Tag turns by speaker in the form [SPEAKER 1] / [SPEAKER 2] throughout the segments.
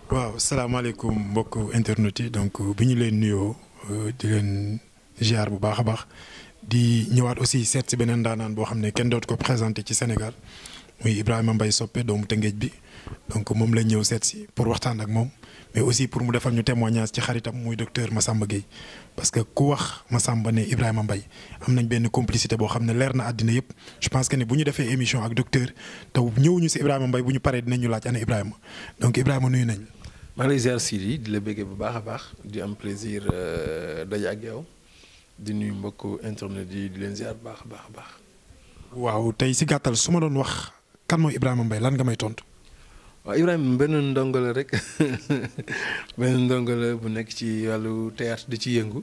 [SPEAKER 1] waaw salaamaaleykum mbokk internet yi donc bi ñu leen nuyoo di leen ziar bu baax a baax di ñëwaat aussi seet si beneen daanaan boo xam ne kenn dootu ko présenté ci Sénégal muy Ibrahima Mbaye Sopé doomu Tëngéej bi donc moom lañ ñëw seet si pour waxtaan ak moom mais aussi pour mu defal ñu témoignage ci xaritam muy docteur Massamba Gueye parce que ku wax Massamba ne Ibrahima Mbaye am nañ benn complicité boo xam ne leer na àddina yëpp je pense que ne bu ñu defee émission ak docteur te ñëwuñu si Ibrahima Mbaye bu ñu paree dinañ ñu laaj ana Ibrahima donc Ibrahima nuyu nañ
[SPEAKER 2] maa ngi lay ziar Sidi di la bëggee bu baax a baax di am plaisir daje ak yow di nuyu mbokku internet yi di leen ziar bu baax a baax a baax.
[SPEAKER 1] waaw tey si gàttal su ma doon wax kan mooy Ibrahima Mbaye lan nga may tontu.
[SPEAKER 2] waaw Ibrahima benn ndongo la rek benn ndongo la bu nekk ci wàllu théâtre di ci yëngu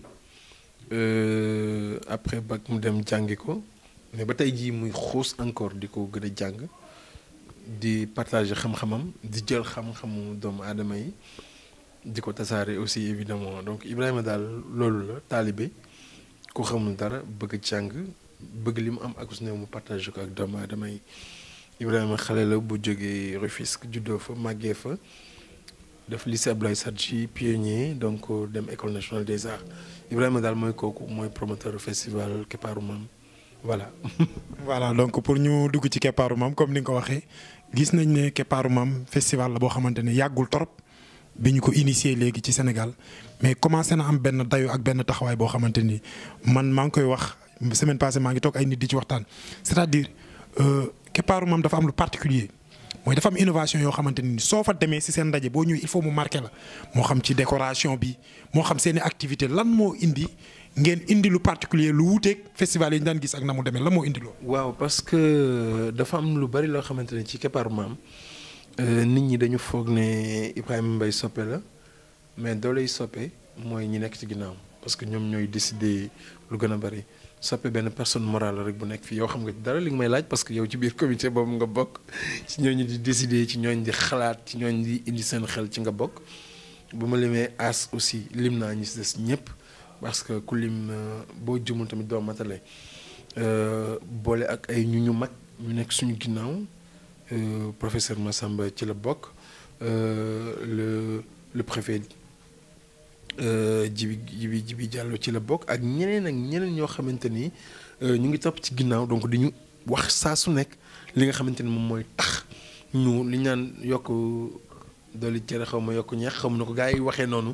[SPEAKER 2] après bac mu dem jàngi ko mais ba tey jii muy xuus encore di ko gën a jàng. di partager xam-xamam di jël xam-xamu doomu aadama yi di ko tasaare aussi évidemment donc Ibrahima daal loolu la taalibe ku xamul dara bëgg jàng bëgg li mu am ak su ne mu partager ko ak doomu aadama yi Ibrahima xale la bu jógee Rufisque juddoo fa màggee fa def lycée Abdoulaye Sadji pionnier donc dem école nationale des arts Ibrahima daal mooy kooku mooy promoteur festival Keppaaru Maam voilà.
[SPEAKER 1] voilà donc pour ñu dugg ci Keppaaru Maam comme ni nga ko waxee gis nañ ne Keppaaru Maam festival la boo xamante ne yàggul torop bi ñu ko initié léegi ci Sénégal mais commencé na am benn dayo ak benn taxawaay boo xamante ni man maa ngi koy wax semaine passée maa ngi toog ay nit di ci waxtaan. c'est-à-dire Keppaaru Maam dafa am lu particulier mooy dafa am innovation yoo xamante ni soo fa demee si seen ndaje boo ñëwee il faut mu marqué la moo xam ci décoration bi moo xam seeni activité lan moo indi. ngeen indi lu particulier lu wuuteeg festival yi ñu daan gis ak na mu demee la moo indi loolu.
[SPEAKER 2] waaw parce que dafa am lu bari loo xamante ne ci Keppaaru Maam nit ñi dañu foog ne Ibrahima Mbaye soppe la mais dooley soppe mooy ñi nekk ci ginnaaw parce que ñoom ñooy décider lu gën a bari soppe benn personne morale rek bu nekk fii yow xam nga dara li nga may laaj parce que yow ci biir comité boobu nga bokk ci ñooñu di décider ci ñooñ di xalaat ci ñooñ di indi seen xel ci nga bokk bu ma limee as aussi lim naa ñi si des ñëpp. parce que ku lim boo jëmul tamit doo matale boole ak ay ñu ñu mag ñu nekk suñu ginnaaw professeur Massamba ci la bokk le le préfet Jibi Jibi Jibi Diallo ci la bokk ak ñeneen ak ñeneen ñoo xamante ni ñu ngi topp ci ginnaaw donc di ñu wax saa su nekk li nga xamante ni moom mooy tax ñu li ñu naan yokk dooli cere xaw ma yokk ñeex xamu na ko gars yi waxee noonu.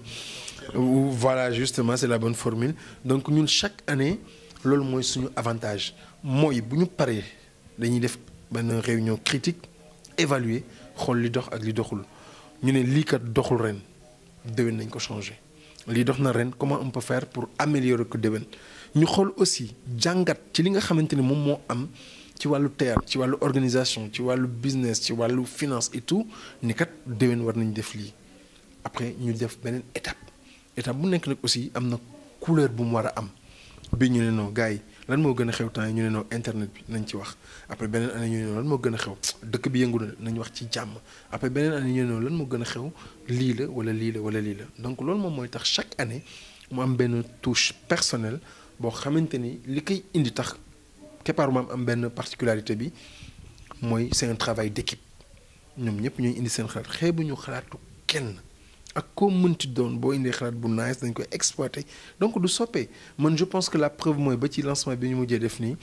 [SPEAKER 2] voilà justement c'est la bonne formule donc ñun chaque année loolu mooy suñu avantage mooy bu ñu paree dañuy def benn réunion critique évaluer xool li dox ak li doxul ñu ne lii kat doxul ren déwén nañ ko changer lii dox na ren comment on peut faire pour améliorer ko déwén ñu xool aussi jàngat ci li nga xamante ni moom moo am ci wàllu théâtre ci wàllu organisation ci wàllu business ci wàllu finance et tout ni kat déwén war nañ def lii après ñu def beneen étape étape bu nekk nag aussi am na couleur bu mu war a am bi ñu ne non gars yi lan moo gën a xew temps yi ñu ne non internet bi nañ ci wax après beneen année ñu ne non lan moo gën a xew dëkk bi yëngu na nañ wax ci jàmm après beneen année ñu ne non lan moo gën a xew lii la wala lii la wala lii la donc loolu moom mooy tax chaque année mu am benn touche personnelle boo xamante ni li koy indi tax Keppaaru Maam am benn particularité bi mooy c'est un travail d'équipe ñoom ñëpp ñooy indi seen xalaat xeebu ñu xalaatu kenn. ak koo mënti doon boo indee xalaat bu nice dañ koy exploiter donc du soppee man je pense que la preuve mooy ba ci lancement bi ñu mujjee def nii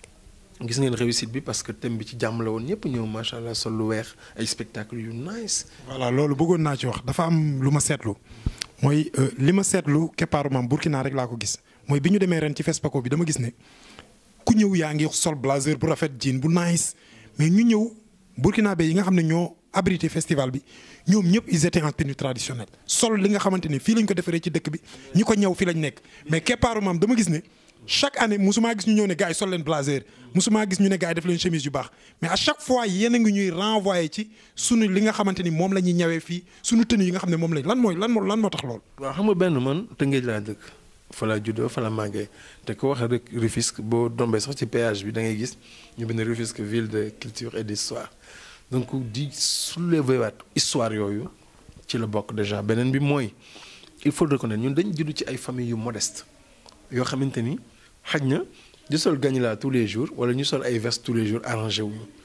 [SPEAKER 2] gis ngeen réussite bi parce que thème bi ci jàmm la woon ñëpp ñëw macha allah sol lu weex ay spectacle yu nice.
[SPEAKER 1] voilà loolu bëggoon naa ci wax dafa am lu ma seetlu mooy li ma seetlu Keppaaru Maam Burkina rek laa ko gis mooy bi ñu demee ren ci FESPACO bi dama gis ne ku ñëw yaa ngi sol blazer bu rafet jean bu nice mais ñu ñëw burkinabé yi nga xam ne ñoo abrité festival bi ñoom ñëpp ils étaient en tenue traditionnelle sol li nga xamante ne fii lañ ko defaree ci dëkk bi ñi ko ñëw fii lañ nekk mais Keppaaru Maam dama gis ne chaque année musumaa gis ñu ñëw ne gars yi sol leen blazer musumaa gis ñu ne gars yi def leen chemise yu baax mais à chaque fois yéen a ngi ñuy renvoyer ci sunu li nga xamante ni moom la ñuy ñawee fii sunu tenue yi nga xam ne moom lañ lan mooy lan moo lan moo tax loolu.
[SPEAKER 2] waaw xam nga benn man Tëngéej laa dëkk fa la juddoo fa la màggee te ko wax rek Rufisque boo dombee sax ci péage bi da ngay gis ñu bind Rufisque ville de culture et d'histoire donc di soulever waat histoire yooyu ci la bokk déjà beneen bi mooy il faut reconnaître ñun dañ judd ci ay famille yu modeste yoo xamante ni xaj na di sol gagne la tous les jours wala ñu sol ay veste tous les jours arrangé wuñu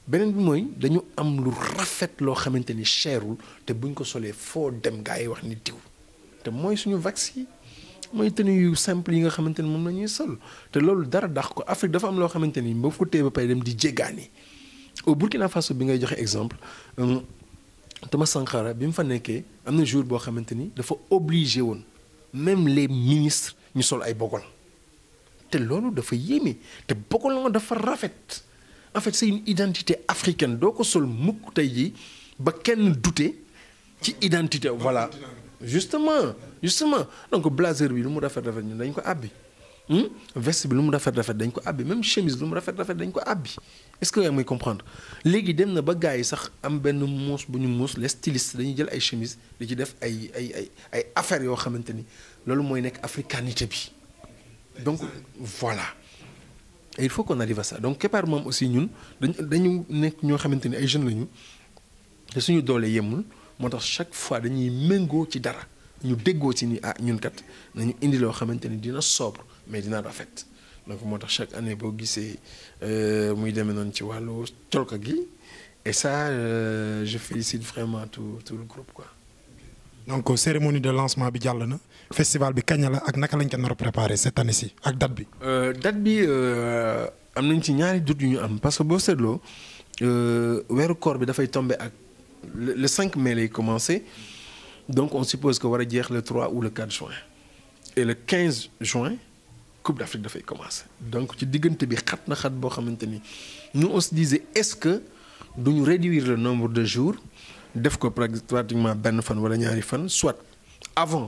[SPEAKER 2] beneen bi mooy dañu am lu rafet loo xamante ni cherul te buñ ko solee foo dem gaa yi wax ni diw te mooy suñu vax yi mooy tenue yu simple yi nga xamante ni moom la ñuy sol te loolu dara dax ko Afrique dafa am loo xamante ni ba ko téye ba pare dem di jéggaani au Burkina Faso bi ngay joxe exemple Thomas Sankara bi mu fa nekkee am na jour boo xamante ni dafa obligé woon même les ministres ñu sol ay bogol te loolu dafa yéeme te bogol nga dafa rafet en fait c'est une identité africaine doo ko sol mukk tey jii ba kenn douter ci identité voilà justement justement donc blazer bi lu mu rafet rafet ñun dañ ko àbbi veste bi lu mu rafet rafet dañ ko àbbi même chemise lu mu rafet rafet dañ ko àbbi est-ce que yaa muy comprendre léegi dem na ba gars yi sax am benn muus bu ñu muus les stylistes dañuy jël ay chemise di ci def ay ay ay ay affaires yoo xamante ni loolu mooy nekk africanité bi donc voilà et il faut qu'on arrive à ça donc Kepar moom aussi ñun dañ dañu nekk ñoo xamante ni ay jeunes lañu te suñu doole yemul moo tax chaque fois dañuy méngoo ci dara ñu déggoo ci ni ah ñun kat nañu indi loo xamante ni dina sobre mais dina rafet donc moo tax chaque année boo gisee muy demee noonu ci wàllu colka gi et ça euh, je félicite vraiment tout tout le groupe quoi.
[SPEAKER 1] donc cérémonie de lancement bi jàll na festival bi kañ la ak naka lañ ko nar a préparer cette année ci ak date bi.
[SPEAKER 2] date bi am nañ ci ñaari doute yu ñu am parce que boo seetloo weeru koor bi dafay tomber ak le 5 mai lay commencer donc on suppose que war a jeex le 3 ou le 4 juin et le 15 juin Coupe d'Afrique dafay commencer donc ci diggante bi xat na xat boo xamante ni nous on se disait est-ce que duñu réduire le nombre de jours def ko pratiquement benn fan wala ñaari fan soit avant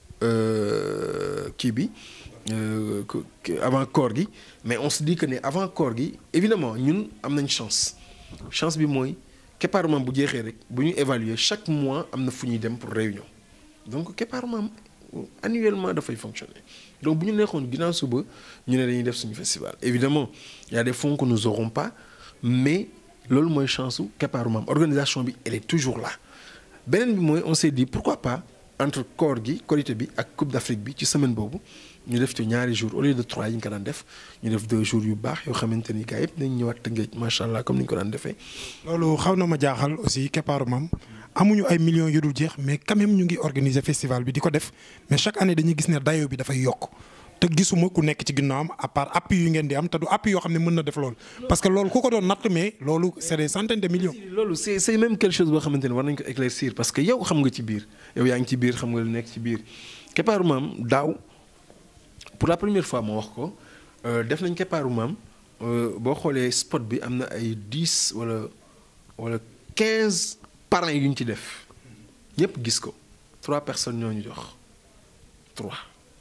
[SPEAKER 2] kii bi avant koor gi mais on se dit que ne avant koor gi évidemment ñun am nañ chance chance bi mooy Kepar Maam bu jeexee rek bu ñu évaluer chaque mois am na fu ñuy dem pour réunion donc Kepar Maam annuellement dafay fonctionner donc bu ñu neexoon ginnaaw suba ñu ne dañuy def suñu festival évidemment y a des fonds que nous aurons pas mais loolu mooy chance su Kepar Maam organisation bi elle est toujours là beneen bi mooy on s'est dit pourquoi pas entre koor gi korité bi ak Coupe d'Afrique bi ci semaine boobu ñu def ci ñaari jours au lieu de trois yi ñu ko daan def ñu def deux jours yu baax yoo xamante ni gars yëpp nañ ñëwaat Tëngéej macha allah comme ni ñu ko daan defee.
[SPEAKER 1] loolu xaw na ma jaaxal aussi Keparu Maam amuñu ay millions yu dul jeex mais quand même ñu ngi organiser festival bi di ko def mais chaque année dañuy gis ne dayo bi dafay yokk te gisuma ku nekk ci ginnaawam à part appui yu ngeen di am te du appui yoo xam ne mën na def loolu. parce que loolu ku ko doon natt mais loolu c'est des centaines de millions.
[SPEAKER 2] loolu c'est c'est même quelque chose boo xamante ne war nañ ko éclaircir parce que yow xam nga ci biir yow yaa ngi ci biir xam nga lu nekk ci biir Keparu Maam daaw pour la première fois ma wax ko def nañ Keparu Maam boo xoolee spot bi am na ay dix wala wala quinze parrains yu ñu ci def ñëpp gis ko trois personnes ñoo ñu jox trois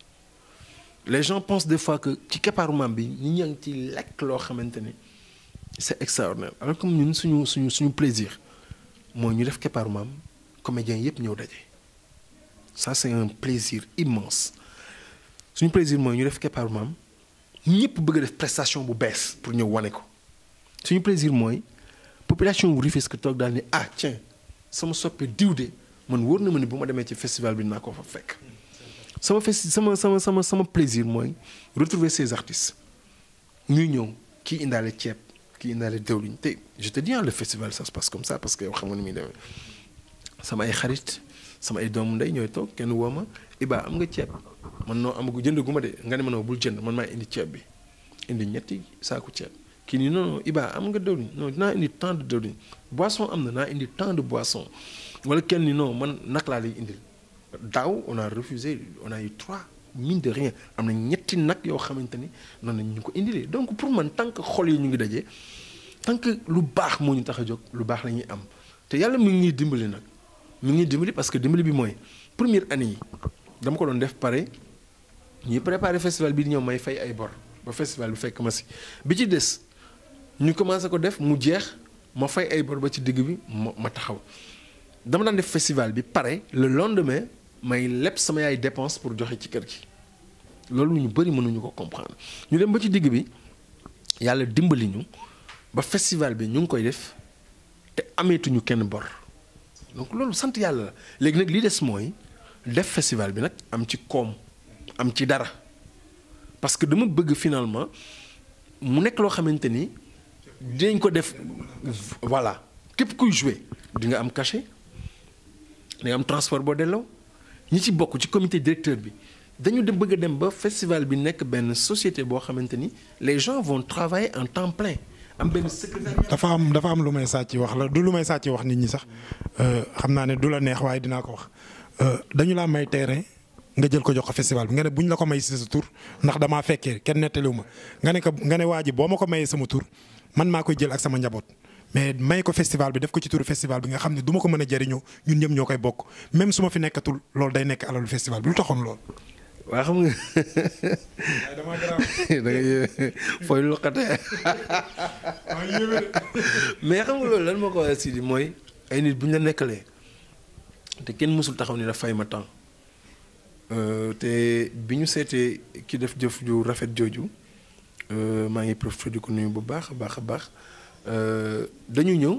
[SPEAKER 2] les gens pensent des fois que ci Keparu Maam bi ñu ñaa ngi ci lekk loo xamante ni c'est extraordinaire alors que ñun suñu suñu suñu plaisir mooy ñu def Keparu Maam comédiens yëpp ñëw daje ça c'est un plaisir immense suñu plaisir mooy ñu def Keparu Maam ñëpp bëgg a def prestation bu bees pour ñëw wane ko suñu plaisir mooy population wu Rufisque toog daal ni ah tiens sama soppe diw de man wóor na ma ni bu ma demee ci festival bi naa ko fa fekk sama festi sama sama sama sama plaisir mooy retrouver ces artistes ñuy ñëw kii indaale ceeb kii indaale dëwliñ te je te dis le festival ça se passe comme ça parce que yow xam nga ni muy demee sama ay xarit sama ay doomu ndey ñooy toog kenn woo ma Iba am nga ceeb man noo amagu jënd gu ma de nga ne ma noo bul jënd man maa indi ceeb bi indi ñetti saaku ceeb kii nii non non Iba am nga dëwliñ non dinaa indi tant de dëwliñ boisson am na naa indi tant de boisson wala kenn ni non man nag laa lay indil daaw on a refusé on a eu trois mine de rien am na ñetti nag yoo xamante ni noonu lañ ñu ko indilee donc pour man tant que xol yi ñu ngi dajee tant que lu baax moo ñu tax a jóg lu baax la ñuy am te yàlla mi ngi ñuy dimbali nag mi ngi ñuy dimbali parce que dimbali bi mooy première année yi dama ko doon def pare ñuy préparer festival bi di ñëw may fay ay bor ba festival bi fekk ma si bi ci des ñu commencé ko def mu jeex ma fay ay bor ba ci digg bi ma ma taxaw dama daan def festival bi pare le lendemain may leb sama yaay dépense pour joxe ci kër gi loolu ñu bëri mënuñu ko comprendre ñu dem ba ci digg bi yàlla dimbali ñu ba festival bi ñu ngi koy def te ameetuñu kenn bor donc loolu sant yàlla la léegi nag li des mooy def festival bi nag am ci koom am ci dara parce que dama bëgg finalement mu nekk loo xamante ni dinañ ko def voilà képp kuy jouer di nga am cachet di nga am transport boo delloo ñi ci bokk ci comité directeur bi dañu dem bëgg a dem ba festival bi nekk benn société boo xamante ni les gens vont travailler en temps plein am benn secrétariat.
[SPEAKER 1] dafa am dafa am lu may sàcc wax la du lu may sàcc wax nit ñi sax xam naa ne du la neex waaye dinaa ko wax dañu laa may terrain nga jël ko jox ko festival bi nga ne buñ la ko may si sa tur ndax damaa fekkee kenn nettaliwu ma nga ne ko nga ne waa ji boo ma ko mayee sama tur man maa koy jël ak sama njaboot. mais may ko festival bi def ko ci turu festival bi nga xam ne du ma ko mën a jëriñoo ñun ñëpp ñoo koy bokk même su ma fi nekkatul loolu day nekk alalu festival bi lu taxoon lool.
[SPEAKER 2] waa xam nga da ngay fooy loqate mais xam nga loolu lan moo ko waxee Sidi mooy ay nit bu ñu la nekkalee te kenn mësul taxaw ni la fay ma temps te bi ñu seetee ki def jëf ju rafet jooju maa ngi profité di ko nuyu bu baax a baax a baax dañu ñëw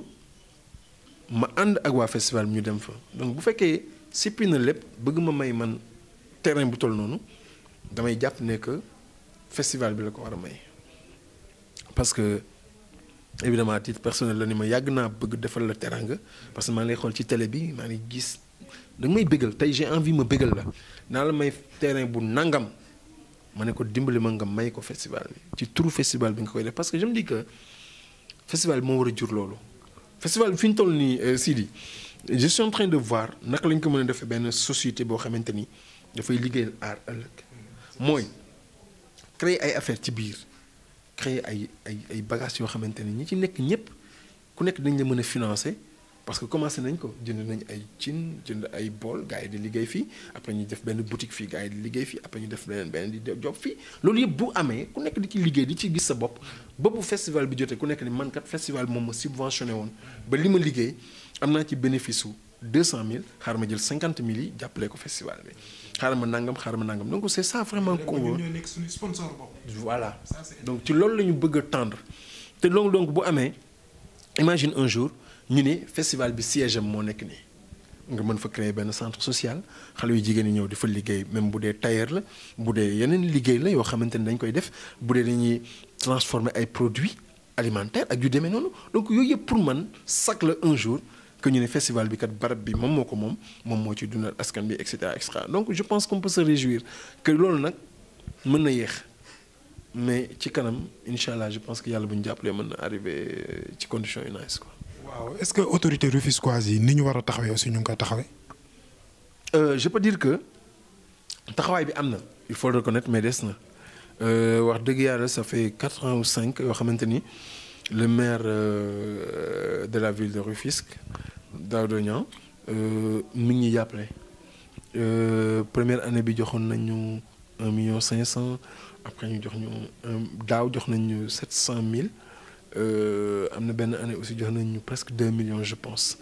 [SPEAKER 2] ma ànd ak waa festival bi ñu dem fa donc bu fekkee sippi na lépp bëgg ma may man terrain bu toll noonu damay jàpp ne que festival bi la ko war a may parce que évidemment à titre personnel la ni ma yàgg naa bëgg defal la teranga parce que maa ngi lay xool ci télé bi maa ngi gis da nga may bëggal tey j'ai envie ma bëggal la naa la may terrain bu nangam ma ne ko dimbali ma nga may ko festival bi ci turu festival bi nga koy def parce que je me dis que festival bi moo war a jur loolu festival bi fi ñu toll nii Sidi je suis en train de voir naka lañ ko mën a defee benn société boo xamante ni dafay liggéeyal aar ëllëg mooy créer ay affaire ci biir créer ay ay ay bagages yoo xamante ni ñi ci nekk ñëpp ku nekk dañ la mën a financer parce que commencé nañ ko jënd nañ ay cin jënd ay bool gars yi di liggéey fii après ñu def benn boutique fii gars yi di liggéey fii après ñu def beneen beneen di job fii loolu yëpp bu amee ku nekk di ci liggéey di ci gis sa bopp ba bu festival bi jotee ku nekk ni man kat festival moom ma subventionné woon ba li ma liggéey am naa ci bénéfice su 200000 xaaral ma jël 50000 yi jàppale ko festival bi xaaral ma nangam xaaral ma nangam donc c'est ça vraiment. qu'on
[SPEAKER 1] ñoo nekk suñu sponsor bopp.
[SPEAKER 2] voilà donc ci loolu la ñu bëgg a tendre te loolu donc bu amee imagine un jour ñu ne festival bi siège am moo nekk nii nga mën fa créer benn centre social xale yu jigéen ñi ñëw di fa liggéey même bu dee tailleur la bu dee yeneen liggéey la yoo xamante ni dañ koy def bu dee dañuy transformer ay produits alimentaires ak yu demee noonu donc yooyu yëpp pour man sax la un jour. que ñu ne festival bi kat barab bi moom moo ko moom moom moo ci dundal askan bi et cetera et cetera donc je pense qu'on peut se réjouir que loolu nag mën na yéex mais ci kanam incha allah je pense que yàlla bu ñu jàppalee mën na arrivé ci conditions yu nice quoi.
[SPEAKER 1] waaw est-ce que autorité rufisquoise yi ni ñu war a taxawee aussi ñu ngi koy taxawee.
[SPEAKER 2] je peux dire que taxawaay bi am na il faut le reconnaître mais des na wax dëgg yàlla ça fait quatre ans ou cinq yoo xamante ni le maire euh, de la ville de Rufisque. Daouda Niang mi ngi ñuy jàppale première année bi joxoon nañu un million cinq cent après ñu jox ñu daaw jox nañu sept cent mille am na benn année aussi jox nañu presque deux millions je pense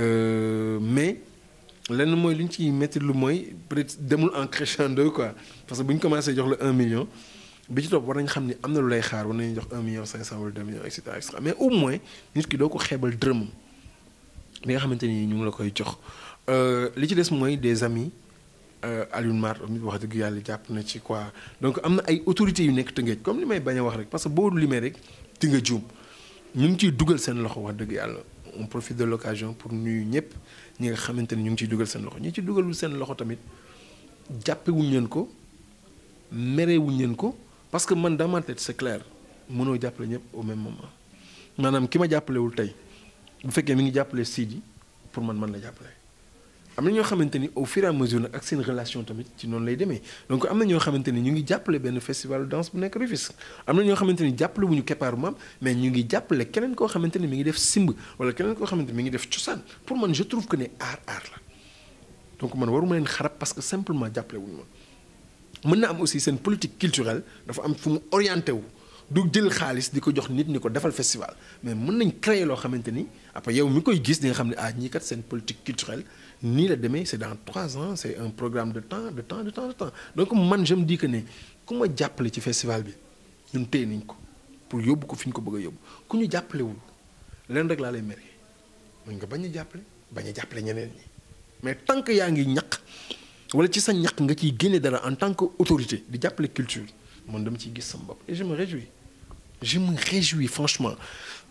[SPEAKER 2] mais lenn mooy li ñu ciy métti lu mooy peut-être demul en crescendo quoi parce que bu ñu commencé jox la un million bi ci topp war nañu xam ni am na lu lay xaar war nañu jox un million cinq cent wala deux millions et cetera et cetera mais au moins nit ki doo ko xeebal dërëmam. li nga xamante ni ñu ngi la koy jox li ci des mooy des amis Alioune Mar mi wax dëgg yàlla jàpp na ci quoi donc am na ay autorités yu nekk Tëngéej comme li may bañ a wax rek parce que boo limee rek ti nga juum ñu ngi ciy dugal seen loxo wax dëgg yàlla on profite de l'occasion pour nuyu ñëpp ñi nga xamante ni ñu ngi ciy dugal seen loxo ñi ci dugalul seen loxo tamit jàppewuñ leen ko merewuñ leen ko parce que man dans ma tête c'est clair mënoo jàppale ñëpp au même moment maanaam ki ma jàppalewul tey bu fekkee mi ngi jàppale Sidi pour man man la jàppale am na ñoo xamante ni au fur et à mesure nag ak seen relation tamit ci noonu lay demee donc am na ñoo xamante ni ñu ngi jàppale benn festival danse bu nekk Rufisque am na ñoo xamante ni jàppale wuñu keppaaru maam mais ñu ngi jàppale keneen koo xamante ni mi ngi def simb wala keneen koo xamante ni mi ngi def cosaan pour man je trouve que ne aar aar la donc man waruma leen xarab parce que simplement jàppale wuñu ma mën na am aussi seen politique culturelle dafa am fu mu orienté wu du jël xaalis di ko jox nit ñi ko defal festival mais mën nañ créer loo xamante ni après yow mi koy gis di nga xam ne ah ñii kat seen politique culturelle nii la demee c'est dans trois ans c'est un programme de temps de temps de temps de temps donc man je me dis que ne ku ma jàppale ci festival bi ñun téye nañ ko pour yóbbu ko fi ñu ko bëgg a yóbbu ku ñu jàppalewul leen rek laa lay mere mën nga bañ a jàppale bañ a jàppale ñeneen ñi mais tant que yaa ngi ñaq wala ci sa ñaq nga ciy génne dara en tant que autorité di jàppale culture man dama ciy gis sama bopp et je me réjouis je me réjouis franchement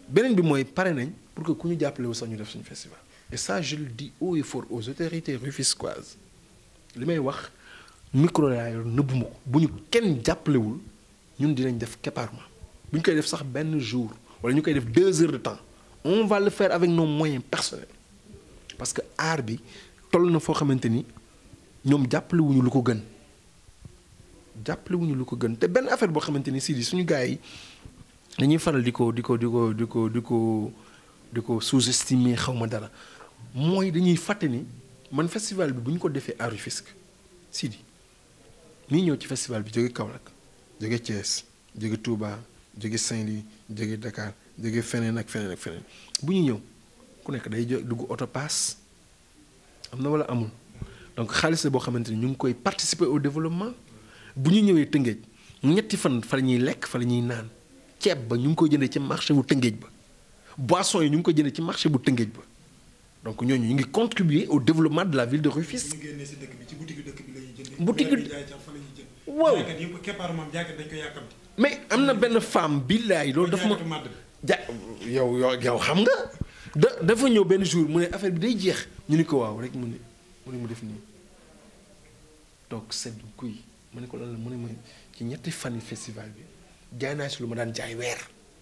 [SPEAKER 2] beneen bi mooy pare nañ pour que ku ñu jàppale wu sax ñu def suñu festival et ça je le dis haut et fort aux autorités rufisquoises li may wax micro laa yor nëbbuma ko bu ñu kenn jàppalewul ñun dinañ def Képarma bu ñu koy def sax benn jour wala ñu koy def deux heures de temps on va le faire avec nos moyens personnels parce que art bi toll na foo xamante ni ñoom jàppalewuñu lu ko gën jàppalewuñu lu ko gën te benn affaire boo xamante ni si di suñu gars yi dañuy faral di ko di ko di ko di ko di ko di ko sous-estimer xaw ma dara mooy dañuy fàtte ni man festival bi bu ñu ko defee à Rufisque Sidi nii ñëw ci festival bi jóge Kaolack jóge Thiès jóge Touba jóge Saint-Louis jóge Dakar jóge feneen ak feneen ak feneen bu ñu ñëw ku nekk day jo dugg auto pass am na wala amul donc xaalis la boo xamante ni ñu ngi koy participer au développement bu ñu ñëwee Tëngéej ñetti fan fa la ñuy lekk fa la ñuy naan ceeb ba ñu ngi koy jëndee ci marché bu Tëngéej ba boisson yi ñu ngi koy jëndee ci marché bu Tëngéej ba donc ñooñu ñu ngi contribuer au développement de la ville de Rufisque.
[SPEAKER 1] ñu génnee si dëkk bi ci boutique dëkk bi la ñuy jëndee.
[SPEAKER 2] Boutique
[SPEAKER 1] bu jaay fa la ñuy jënd.
[SPEAKER 2] waaw
[SPEAKER 1] jaaykat yëpp Képarma moom jaaykat dañ ko yàkkamti.
[SPEAKER 2] mais am na benn femme billaay loolu dafa ma
[SPEAKER 1] jaaykatu màdd bi.
[SPEAKER 2] ja yow yow yow xam nga da dafa ñëw benn jour mu ne affaire bi day jeex ñu ni ko waaw rek mu ne mu ne mu def nii toog sedd guy mu ne ko lan la mu ne ma ci ñetti fani festival bi jaay naa si lu ma daan jaay weer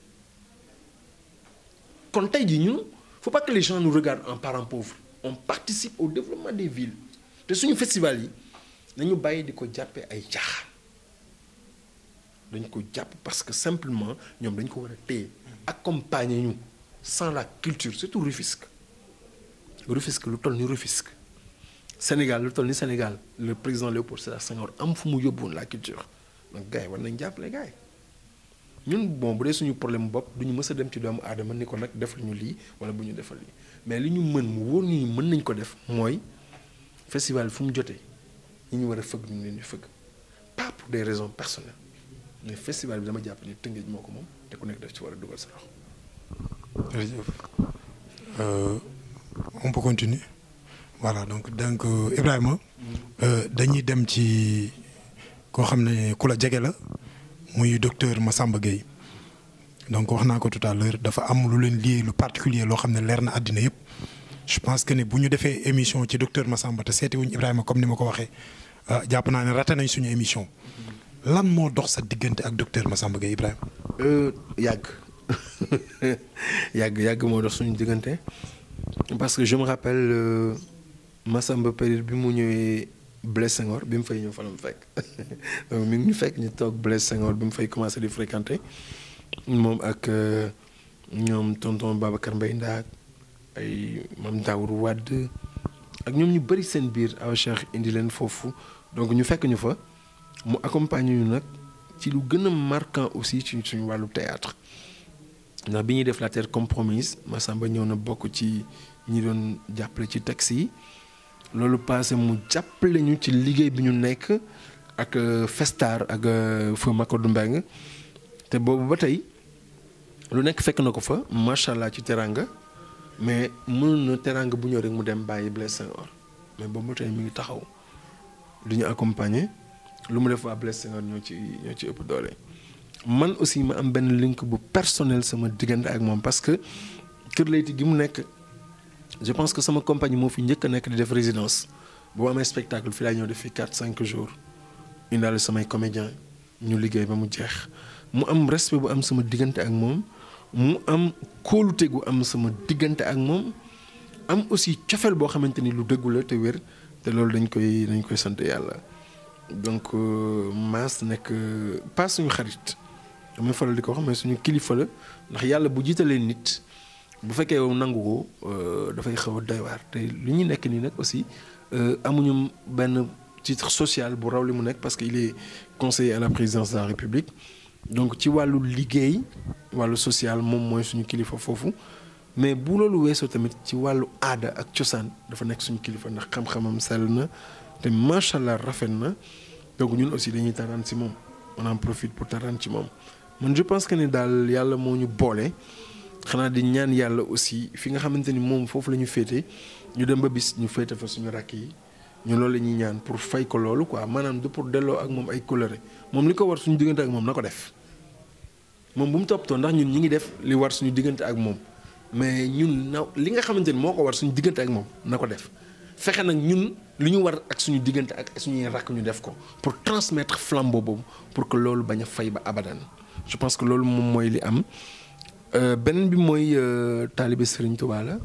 [SPEAKER 2] kon tey jii ñun faut pas que les gens nous regardent en parents pauvres on participe au développement des villes te suñu festival yi nañu bàyyi di ko jàppee ay caaxaan dañ ko jàpp parce que simplement ñoom dañ ko war a téye accompagner ñu sans la culture surtout Rufisque Rufisque lu toll ni Rufisque Sénégal lu toll ni Sénégal le président Léopold Sédar Senghor am fu mu yóbbuwoon la culture donc gars yi war nañ jàppale gars yi ñun bon bu dee suñu problème bopp du ñu mës a dem ci doomu aadama ni ko nag defal ñu lii wala bu ñu defal lii mais li ñu mën mu wóor ñu mën nañ ko def mooy festival fu mu jotee ñi ñu war a fëgg ñu leen di fëgg pas pour des raisons personnelles mais festival bi dama jàpp ni Tëngéej moo ko moom te ku nekk def ci war a dugal sa loxo.
[SPEAKER 1] jërëjëf Euh, on peut continuer voilà donc donc euh, Ibrahima euh, dañuy dem ci koo xam ne ku la jege la muy docteur Massamba Gueye donc wax naa ko tout à l'heure dafa am lu leen lié lu particulier loo xam ne leer na àddina yëpp je pense que ne bu ñu defee émission ci docteur Massamba te seeti wuñ Ibrahima comme ni ma ko waxee ah, jàpp naa ne raté nañ suñu émission lan moo dox sa diggante ak docteur Massamba Gueye Ibrahima.
[SPEAKER 2] yàgg yàgg yàgg moo dox suñu diggante parce que je me rappelle euh, Massamba période bi mu ñëwee Blaise Senghor bi mu fay ñëw fa la mu fekk donc mi ngi ñu fekk ñu toog Blaise Senghor bi mu fay commencé di fréquenter moom ak euh, ñoom tonton Babacar Mbaye Ndaak ay Mame Daour Wade ak ñoom ñu bëri seen biir aw Cheikh indi leen foofu donc ñu fekk ñu fa mu accompagner ñu nag ci lu gën a marquant aussi ci suñu wàllu théâtre ndax bi ñuy def la terre compromise Massamba ñëw na bokk ci ñi doon jàppale ci taxi yi loolu passé mu jàppale ñu ci liggéey bi ñu nekk ak euh, Festar ak euh, Feu Makodou Mbengue te boobu ba tey lu nekk fekk na ko fa macha allah ci teranga mais mënoon na teranga bu ñëw rek mu dem bàyyi Blaise Senghor mais boobu ba tey mi ngi taxaw du ñu accompagner lu mu def waa Blaise Senghor ñoo ci ñoo ci ëpp doole. man aussi ma am benn link bu personnel sama diggante ak moom parce que Kër Leyti gi mu nekk je pense que sama compagnie moo fi njëkk a nekk di def résidence boo amee spectacle fi laay ñëw def fi 4 5 jours indaale samay comédien ñu liggéey ba mu jeex mu am respect bu am sama diggante ak moom mu am kóolute gu am sama diggante ak moom am aussi cofeel boo xamante ni lu dëggu la te wér te loolu dañ koy dañ koy sant yàlla donc Mass nekk pas suñu xarit. damay faral di ko wax mais suñu kilifa la ndax yàlla bu jiitalee nit bu fekkee yow nangu ko dafay xaw a doy waar te li ñu nekk nii nag aussi amuñu benn titre social bu raw li mu nekk parce que il est conseiller à la présidence de la république donc ci wàllu liggéey wàllu social moom mooy suñu kilifa foofu mais bu loolu weesoo tamit ci wàllu aada ak cosaan dafa nekk suñu kilifa ndax xam-xamam sell na te macha allah rafet na donc ñun aussi dañuy taraan ci moom on en profite pour taraan ci moom. man je pense que ni daal yàlla moo ñu boole xanaa di ñaan yàlla aussi fi nga xamante ni moom foofu la ñu féete ñu dem ba bis ñu féete fa suñu rakk yi ñu loolu la ñuy ñaan pour fay ko loolu quoi maanaam de pour delloo ak moom ay coloré moom li ko war suñu diggante ak moom na ko def moom bu mu toppatoo ndax ñun ñi ngi def li war suñu diggante ak moom mais ñun na li nga xamante ni moo ko war suñu diggante ak moom na ko def fexe nag ñun li ñu war ak suñu diggante ak suñuy rakk ñu def ko pour transmettre flambeau boobu pour que loolu bañ a fay ba abadan je pense que loolu moom mooy li am beneen bi mooy taalibe Serigne Touba la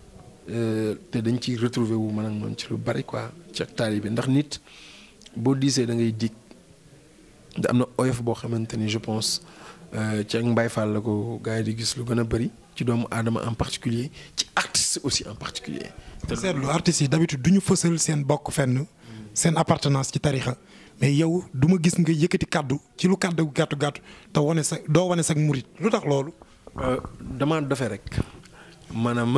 [SPEAKER 2] te dañ ciy retrouver wu man ak moom ci lu bari quoi ci ak taalibe ndax nit boo diisee da ngay dig da am na oyof boo xamante ni je pense ci ak Mbaye Fall la ko gars yi di gis lu gën a bari ci doomu aadama en particulier ci artiste aussi en particulier
[SPEAKER 1] te seetlu artistes yi d'habitude du ñu fësal seen bokk fenn seen appartenance ci tarixa mais yow du ma gis nga yëkkati kàddu ci lu kàddu gàttu gàttu te wane sa doo wane sa murit lu tax loolu.
[SPEAKER 2] damaa defee rek maanaam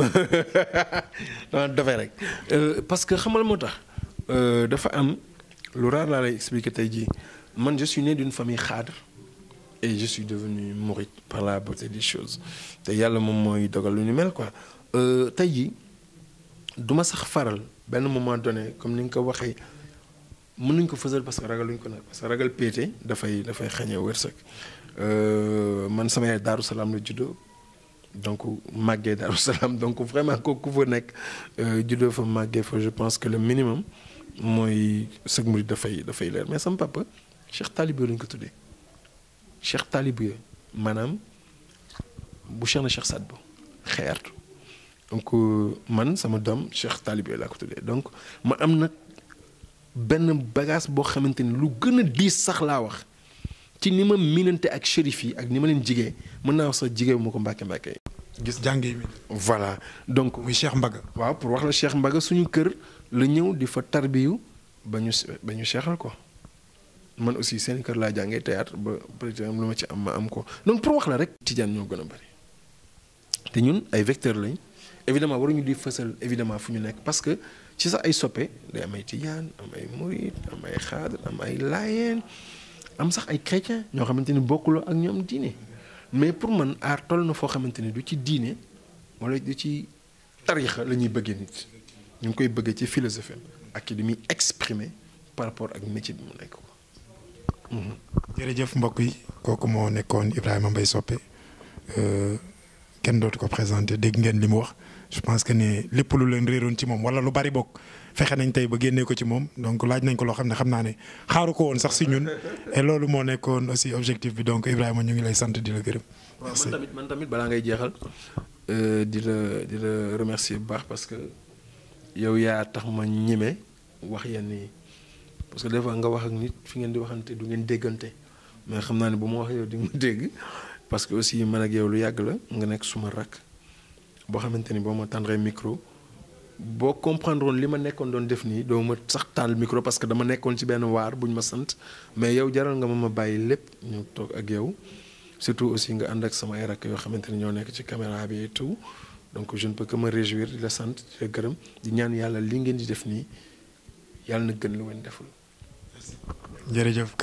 [SPEAKER 2] damaa defee rek parce que xamal moo tax dafa am lu raar laa lay expliquer tey jii man je suis né d'une famille xaadre et je suis devenu mouride par la beauté des choses te yàlla moom mooy dogal lu ñu mel quoi tey jii du ma sax faral benn moment donné comme ni nga ko waxee mën nañ ko fësal parce que ragaluñ ko nag parce que ragal péete dafay dafay xañee wërsëg man sama yaay Daaru Salaam la juddoo donc màggee Daaru Salaam donc vraiment kooku fa nekk juddoo fa màggee fa je pense que le minimum mooy sëg murid dafay dafay leer mais sama papa Cheikh Talibé lañ ko tuddee Cheikh Talibé maanaam bu Cheikh na Cheikh Sadbou xeertu donc man sama doom Cheikh Talibé laa ko tuddee donc ma am nag benn bagage boo xamante ni lu gën a diis sax laa wax ci ni ma miinante ak shérif yi ak ni ma leen jigee mën naa wax sax jigee ma ko mbàkke mbàkke
[SPEAKER 1] gis jàngee mi.
[SPEAKER 2] voilà donc.
[SPEAKER 1] muy Cheikh Mbaga.
[SPEAKER 2] waaw pour wax la Cheikh Mbaga suñu kër la ñëw di fa tarbiyu ba ñu ba ñu seexal ko man aussi seen kër laa jàngee théâtre ba peut-être lu ma ci am ma am ko donc pour wax la rek. tijaan ñoo gën a bari te ñun ay vecteurs lañ évidemment waruñu di fësal évidemment fu ñu nekk parce que ci sax ay soppe day am ay tijaan am ay murid am ay xaadar am ay laayeen am sax ay chrétien ñoo xamante ni bokkuloo ak ñoom diine mais pour man aar toll na foo xamante ni du ci diine wala du ci tarixa la ñuy bëggee nit ñu ngi koy bëggee ci philosophie ak ci li muy exprimer par rapport ak métier bi mu nekk ko.
[SPEAKER 1] jërëjëf mbokk yi kooku moo nekkoon Ibrahima Mbaye Sopé kenn dootu ko présenté dégg ngeen li mu wax je pense que ne lépp lu leen réeroon ci moom wala lu bari bokk fexe nañ tey ba génnee ko ci moom donc laaj nañ ko loo xam ne xam naa ne xaaru ko woon sax si ñun et loolu moo nekkoon aussi objectif bi donc Ibrahima ñu ngi lay sant di la gërëm.
[SPEAKER 2] waaw man tamit man tamit balaa ngay jeexal di la di la remercier bu baax parce que yow yaa tax ma ñeme wax yenn yi parce que des fois nga wax ak nit fi ngeen di waxante du ngeen déggante mais xam naa ne bu ma wax yow di nga dégg parce que aussi man ak yow lu yàgg la nga nekk suma rakk boo xamante ni boo ma tàndree micro boo comprendre woon li ma nekkoon doon def nii doo ma sax taal micro parce que dama nekkoon ci benn waar bu ñu ma sant mais yow jaral nga ma ma bàyyi lépp ñu toog ak yow surtout aussi nga ànd ak sama ay rakk yoo xamante ni ñoo nekk ci caméra bi et tout donc je ne peux que me réjouir di la sant di la gërëm di ñaan yàlla li ngeen di def nii yàlla na gën lu ngeen deful.
[SPEAKER 1] jërëjëf.